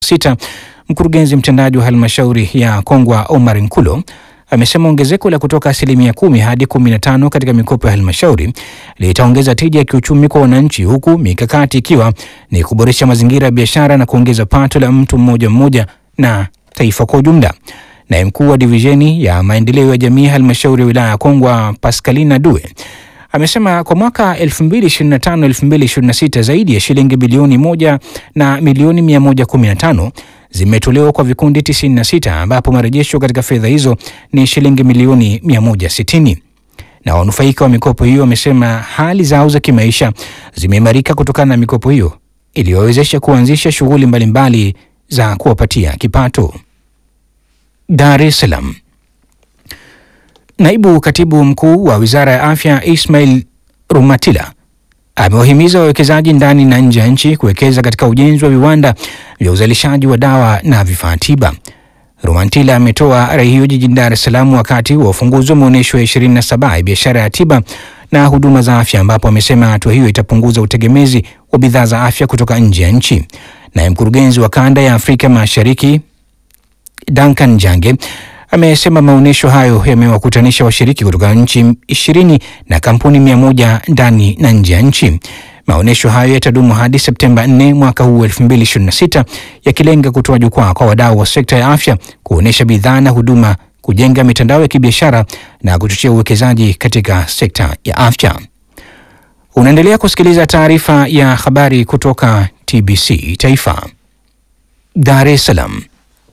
2026, mkurugenzi mtendaji wa halmashauri ya Kongwa Omar Nkulo amesema ongezeko la kutoka asilimia kumi hadi 15 katika mikopo ya halmashauri litaongeza tija ya kiuchumi kwa wananchi, huku mikakati ikiwa ni kuboresha mazingira ya biashara na kuongeza pato la mtu mmoja mmoja na taifa kwa ujumla. Naye mkuu wa divisheni ya maendeleo ya jamii halmashauri ya wilaya ya Kongwa Pascalina Due amesema kwa mwaka 2025-2026 zaidi ya shilingi bilioni moja na milioni 115 zimetolewa kwa vikundi 96 ambapo marejesho katika fedha hizo ni shilingi milioni 160 na wanufaika wa mikopo hiyo wamesema hali zao za kimaisha zimeimarika kutokana na mikopo hiyo iliyowezesha kuanzisha shughuli mbalimbali za kuwapatia kipato. Dar es Salaam. Naibu katibu mkuu wa wizara ya afya Ismail Rumatila amewahimiza wawekezaji ndani na nje ya nchi kuwekeza katika ujenzi wa viwanda vya uzalishaji wa dawa na vifaa tiba. Rumantila ametoa rai hiyo jijini Dar es Salaam wakati wa ufunguzi wa maonyesho ya 27 ya biashara ya tiba na huduma za afya, ambapo amesema hatua hiyo itapunguza utegemezi wa bidhaa za afya kutoka nje ya nchi. Naye mkurugenzi wa kanda ya Afrika Mashariki Duncan Jange amesema maonyesho hayo yamewakutanisha washiriki kutoka nchi ishirini na kampuni mia moja ndani na nje ya nchi. Maonyesho hayo yatadumu hadi Septemba 4 mwaka huu 2026 yakilenga kutoa jukwaa kwa wadau wa sekta ya afya kuonyesha bidhaa na huduma, kujenga mitandao ya kibiashara na kuchochea uwekezaji katika sekta ya afya. Unaendelea kusikiliza taarifa ya habari kutoka TBC Taifa. Dar es Salaam.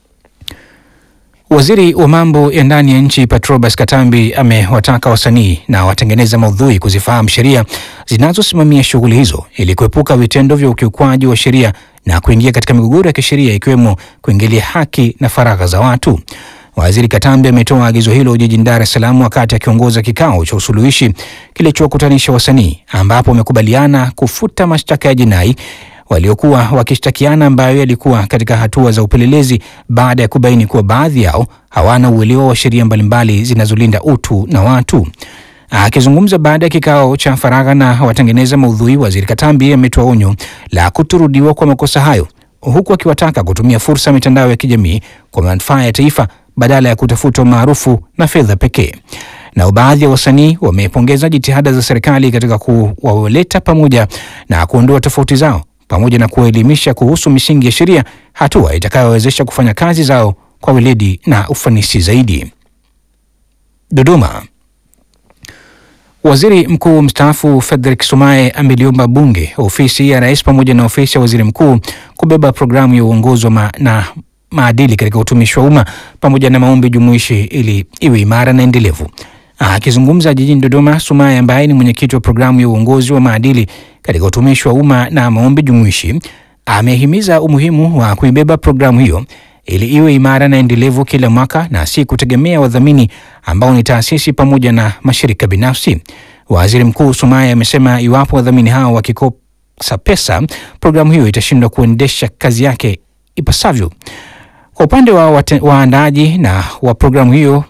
Waziri wa mambo ya ndani ya nchi Patrobas Katambi amewataka wasanii na watengeneza maudhui kuzifahamu sheria zinazosimamia shughuli hizo ili kuepuka vitendo vya ukiukwaji wa sheria na kuingia katika migogoro ya kisheria ikiwemo kuingilia haki na faragha za watu. Waziri Katambi ametoa agizo hilo jijini Dar es Salaam wakati akiongoza kikao cha usuluhishi kilichowakutanisha wasanii ambapo wamekubaliana kufuta mashtaka ya jinai waliokuwa wakishtakiana ambayo yalikuwa katika hatua za upelelezi baada ya kubaini kuwa baadhi yao hawana uelewa wa sheria mbalimbali zinazolinda utu na watu. Akizungumza baada ya kikao cha faragha na watengeneza maudhui, waziri Katambi ametoa onyo la kutorudiwa kwa makosa hayo, huku akiwataka kutumia fursa ya mitandao ya kijamii kwa manufaa ya taifa badala ya kutafuta umaarufu na fedha pekee. Nao baadhi ya wasanii wamepongeza jitihada za serikali katika kuwaleta pamoja na kuondoa tofauti zao pamoja na kuwaelimisha kuhusu misingi ya sheria, hatua itakayowezesha kufanya kazi zao kwa weledi na ufanisi zaidi. Dodoma. Waziri Mkuu mstaafu Frederick Sumaye ameliomba Bunge, ofisi ya Rais pamoja na ofisi ya Waziri Mkuu kubeba programu ya uongozi wa ma na maadili katika utumishi wa umma pamoja na maombi jumuishi ili iwe imara na endelevu. Akizungumza jijini Dodoma, Sumaye ambaye ni mwenyekiti wa programu ya uongozi wa maadili katika utumishi wa umma na maombi jumuishi amehimiza umuhimu wa kuibeba programu hiyo ili iwe imara na endelevu kila mwaka na si kutegemea wadhamini ambao ni taasisi pamoja na mashirika binafsi. Waziri Mkuu Sumaye amesema iwapo wadhamini hao wakikosa pesa, programu hiyo itashindwa kuendesha kazi yake ipasavyo. Kwa upande wa waandaaji na wa programu hiyo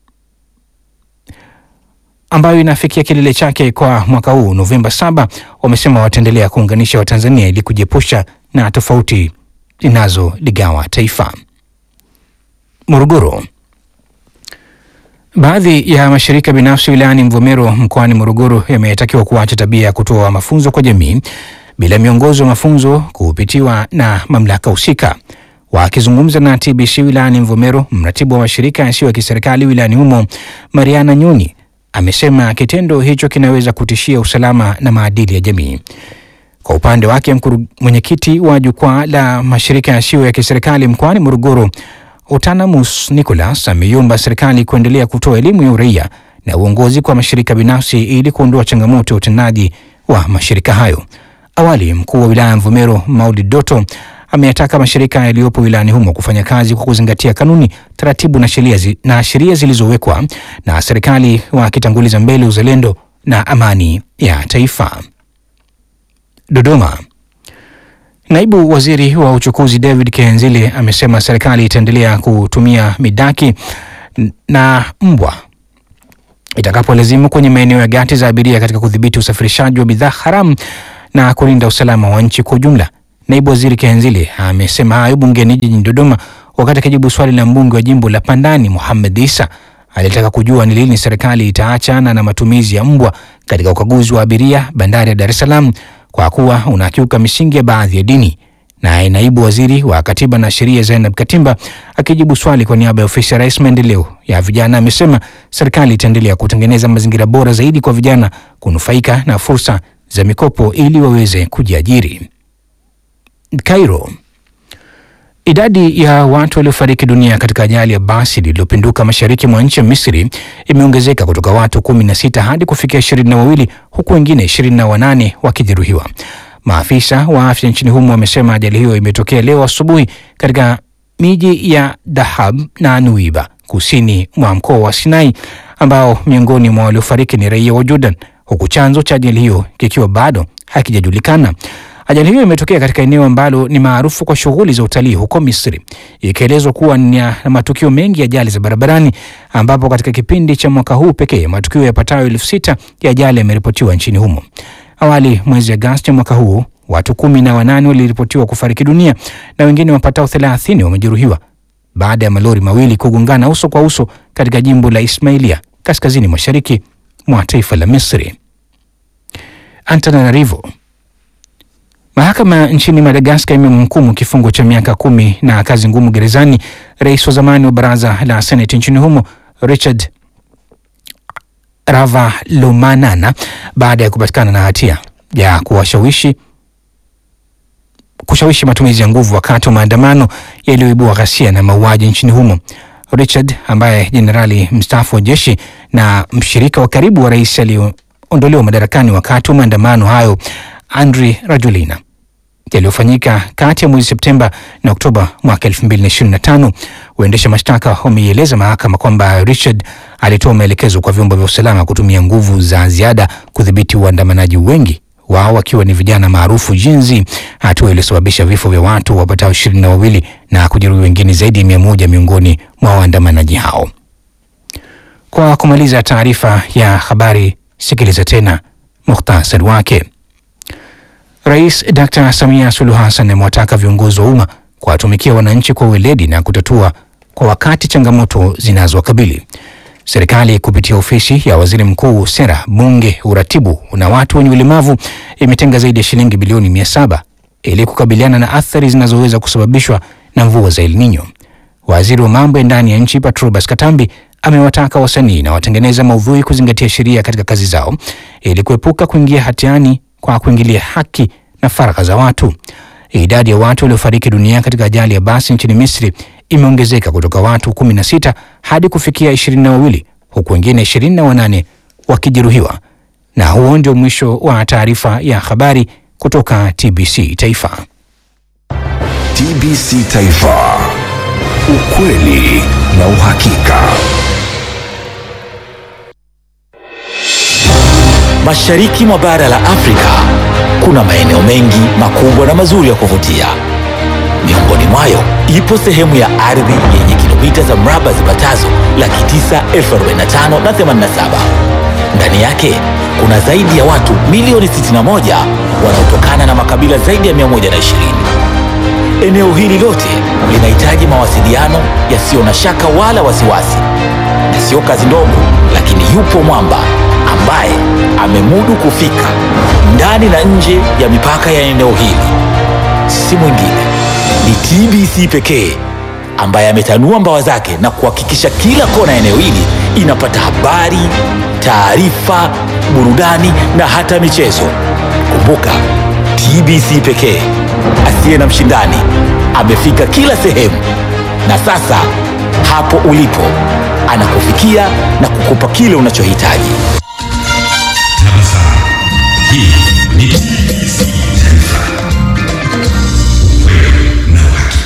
ambayo inafikia kilele chake kwa mwaka huu Novemba saba, wamesema wataendelea kuunganisha Watanzania ili kujiepusha na tofauti zinazoligawa taifa. Morogoro. Baadhi ya mashirika binafsi wilayani Mvomero mkoani Morogoro yametakiwa kuacha tabia ya kutoa mafunzo kwa jamii bila miongozo ya mafunzo kupitiwa na mamlaka husika. Wakizungumza na TBC wilayani Mvomero, mratibu wa mashirika yasiyo ya kiserikali wilayani humo Mariana Nyoni amesema kitendo hicho kinaweza kutishia usalama na maadili ya jamii. Kwa upande wake, mwenyekiti wa jukwaa la mashirika yasiyo ya kiserikali mkoani Morogoro Utanamus Nicholas ameiomba serikali kuendelea kutoa elimu ya uraia na uongozi kwa mashirika binafsi ili kuondoa changamoto ya utendaji wa mashirika hayo. Awali, mkuu wa wilaya ya Mvomero Maulid Doto ameyataka mashirika yaliyopo wilayani humo kufanya kazi kwa kuzingatia kanuni, taratibu na sheria zi, na sheria zilizowekwa na serikali wakitanguliza mbele uzalendo na amani ya taifa. Dodoma. Naibu Waziri wa Uchukuzi David Kihenzile amesema serikali itaendelea kutumia midaki na mbwa itakapolazimu kwenye maeneo ya gati za abiria katika kudhibiti usafirishaji wa bidhaa haramu na kulinda usalama wa nchi kwa ujumla. Naibu Waziri Kihenzile amesema hayo bungeni jijini Dodoma wakati akijibu swali la mbunge wa jimbo la Pandani Mohamed Isa alitaka kujua ni lini serikali itaachana na matumizi ya mbwa katika ukaguzi wa abiria bandari ya Dar es Salaam kwa kuwa unakiuka misingi ya baadhi ya dini. Naye naibu waziri wa katiba na sheria Zainab Katimba akijibu swali kwa niaba ya ofisi ya rais maendeleo ya vijana amesema serikali itaendelea kutengeneza mazingira bora zaidi kwa vijana kunufaika na fursa za mikopo ili waweze kujiajiri. Cairo. Idadi ya watu waliofariki dunia katika ajali ya basi lililopinduka mashariki mwa nchi ya Misri imeongezeka kutoka watu kumi na sita hadi kufikia ishirini na wawili huku wengine ishirini na wanane wakijeruhiwa. Maafisa wa afya nchini humo wamesema ajali hiyo imetokea leo asubuhi katika miji ya Dahab na Nuiba kusini mwa mkoa wa Sinai, ambao miongoni mwa waliofariki ni raia wa Jordan, huku chanzo cha ajali hiyo kikiwa bado hakijajulikana. Ajali hiyo imetokea katika eneo ambalo ni maarufu kwa shughuli za utalii huko Misri, ikielezwa kuwa ni na matukio mengi ya ajali za barabarani, ambapo katika kipindi cha mwaka huu pekee matukio yapatayo elfu sita ya ajali yameripotiwa nchini humo. Awali mwezi Agosti mwaka huu watu kumi na wanane waliripotiwa kufariki dunia na wengine wapatao thelathini wamejeruhiwa baada ya malori mawili kugongana uso kwa uso katika jimbo la Ismailia kaskazini mashariki mwa taifa la Misri. Antananarivo. Mahakama nchini Madagaskar imemhukumu kifungo cha miaka kumi na kazi ngumu gerezani rais wa zamani wa baraza la seneti nchini humo Richard Ravalomanana baada ya kupatikana na hatia ya kuwashawishi kushawishi matumizi ya nguvu wakati wa maandamano yaliyoibua ghasia na mauaji nchini humo. Richard ambaye jenerali mstaafu wa jeshi na mshirika wa karibu wa rais aliyeondolewa madarakani wakati wa maandamano hayo Andry Rajoelina yaliyofanyika kati ya mwezi Septemba na Oktoba mwaka 2025. Waendesha mashtaka wameieleza mahakama kwamba Richard alitoa maelekezo kwa vyombo vya usalama kutumia nguvu za ziada kudhibiti waandamanaji, wengi wao wakiwa ni vijana maarufu jinzi, hatua iliyosababisha vifo vya watu wapatao ishirini na wawili na kujeruhi wengine zaidi ya mia moja miongoni mwa waandamanaji hao. Kwa kumaliza taarifa ya habari, sikiliza tena muhtasari wake. Rais Dr. Samia Suluhu Hassan amewataka viongozi wa umma kuwatumikia wananchi kwa weledi na kutatua kwa wakati changamoto zinazowakabili. Serikali kupitia ofisi ya waziri mkuu, sera, bunge, uratibu na watu wenye ulemavu imetenga zaidi ya shilingi bilioni mia saba ili kukabiliana na athari zinazoweza kusababishwa na mvua za El Nino. Waziri wa mambo ya ndani ya nchi Patrobas Katambi amewataka wasanii na watengeneza maudhui kuzingatia sheria katika kazi zao ili kuepuka kuingia hatiani kwa kuingilia haki na faragha za watu. Idadi ya watu waliofariki dunia katika ajali ya basi nchini Misri imeongezeka kutoka watu 16 hadi kufikia ishirini na wawili huku wengine ishirini na wanane wakijeruhiwa. Na huo ndio mwisho wa taarifa ya habari kutoka TBC Taifa. TBC Taifa, ukweli na uhakika. Mashariki mwa bara la Afrika kuna maeneo mengi makubwa na mazuri ya kuvutia. Miongoni mwayo ipo sehemu ya ardhi yenye kilomita za mraba zipatazo laki tisa elfu arobaini na tano na themanini na saba. Ndani yake kuna zaidi ya watu milioni 61 wanaotokana na makabila zaidi ya 120. Eneo hili lote linahitaji mawasiliano yasiyo na shaka wala wasiwasi, na sio kazi ndogo, lakini yupo mwamba ambaye amemudu kufika ndani na nje ya mipaka ya eneo hili. Si mwingine ni TBC pekee ambaye ametanua mbawa zake na kuhakikisha kila kona ya eneo hili inapata habari, taarifa, burudani na hata michezo. Kumbuka, TBC pekee asiye na mshindani amefika kila sehemu, na sasa hapo ulipo anakufikia na kukupa kile unachohitaji.